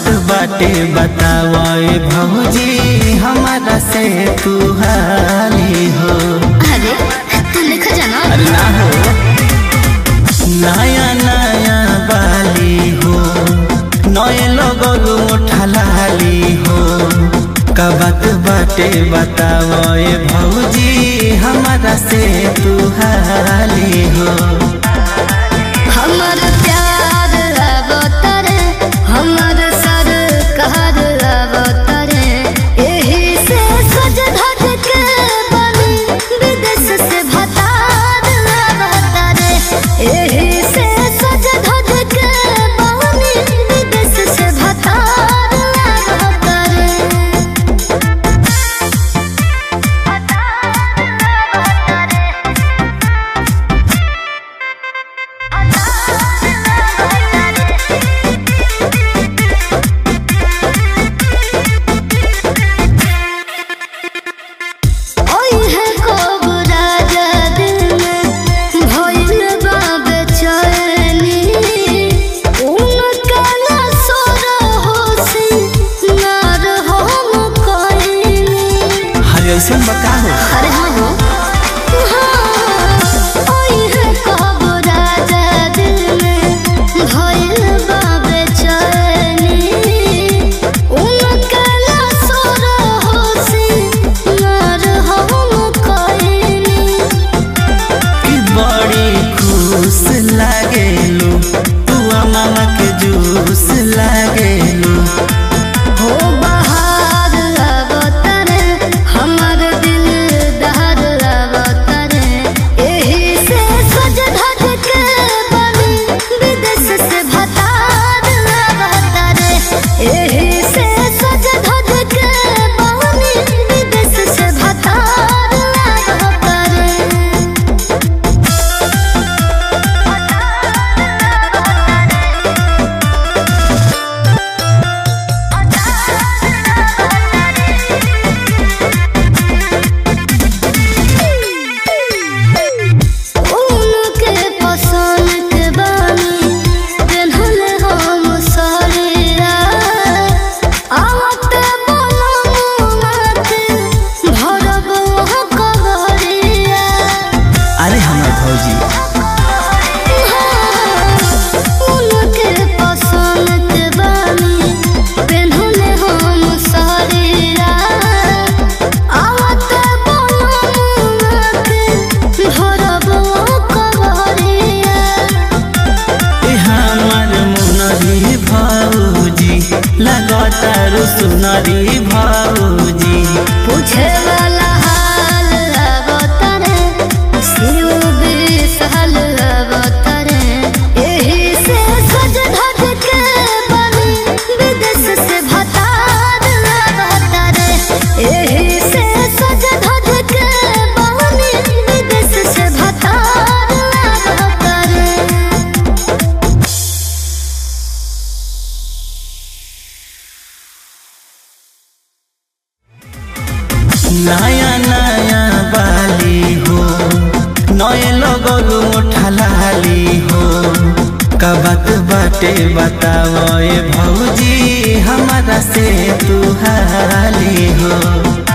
बात बाटे बतावे भौजी हमारा से तू हाली हो अरे तू लिख जाना अरे ना हो नया नया बाली हो नए लोग उठलाली हो का बात बाटे बतावे भौजी हमारा से तू हाली हो हमर प्यार अवतरे हमर सर कहर अवतरे एही से सज धज के बनी विदेश से भतार अवतरे एही से सज धज के बनी विदेश से भतार अवतरे ओई है कोबरा दिल में भइल बा बेचैनी उनका ना सोर होसी नार हम कोइनी हर ऐसा बका हो अरे हाँ हो ओई है कोबरा दिल में भइल बा बेचैनी उनका ना सोर होसी नार हम कोइनी कि बड़ी खुश लागेलू तू मामा के जूस लागेलू हो बहार अवतरे हमर दिल दहर अवतरे एही से सज धज के बनी विदेश से भतार अवतरे एही से सज धज के बनी विदेश से भतार अवतरे उनके पसंद के बानी पेन्हल हम साड़िया आवते बनमुनाथ भरब वहाँ कबरिया अरे हमार भौजी उनके पसंद के बानी पेन्हल हम साड़िया आवते बनमुनाथ भरब वहाँ कबरिया ए हमार मुनरी भौजी लगातार सुनरी भौजी पूछे वाला हाल अवतरे शिव विशाल अवतरे एही से सज धज के बनी विदेश से भतार अवतरे एही से सज धज के बनी विदेश से भतार अवतरे नया नया बाली हो नए लोग उठलाली हो का बात बाटे बतावे भौजी हमारा से तू हाली हो